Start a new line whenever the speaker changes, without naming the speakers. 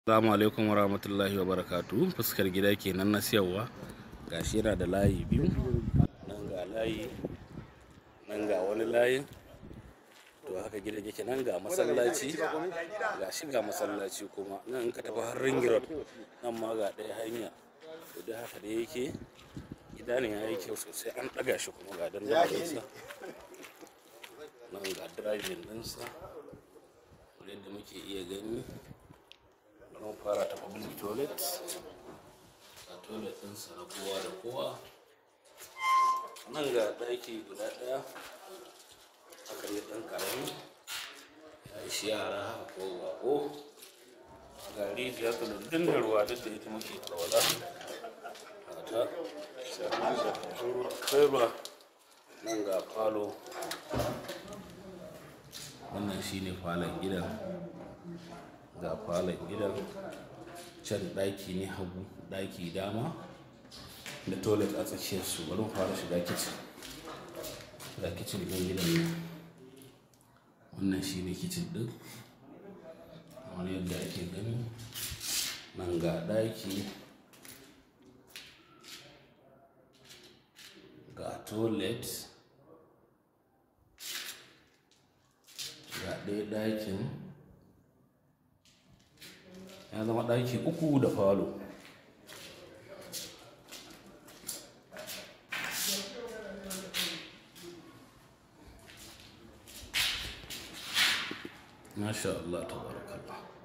Assalamu alaikum wa rahmatullahi wa barakatu fuskar gida kenan na siyarwa gashi yana da layi biyu nan ga layi nan ga wani layin to haka gidan yake nan ga masallaci gashi ga masallaci kuma nan in ka tafi har ring road nan ma ga ɗaya hanya to da haka da yake gida ne ya yi kyau sosai an ɗaga shi kuma ga dandalinsa nan ga driving ɗinsa yadda muke iya gani mun fara ta public toilet a toilet ɗinsa na kowa da kowa nan ga ɗaki guda ɗaya aka yi ɗan ƙarami ya ishi yara haka ko bako ga rijiya ta dundun da ruwa duk da ita muke alwala ta kai ruwa nan ga falo wannan shine falon gidan ga falon gidan can ɗaki ne hagu ɗaki dama da toilet a tsakiyar su bari mu fara shiga kicin ga kicin ɗin gidan ne wannan shi ne kicin ɗin kamar yadda ake gani nan ga ɗaki ga toilet ga ɗaya ɗakin ya zama ɗaki uku da falo masha Allah tabarakallah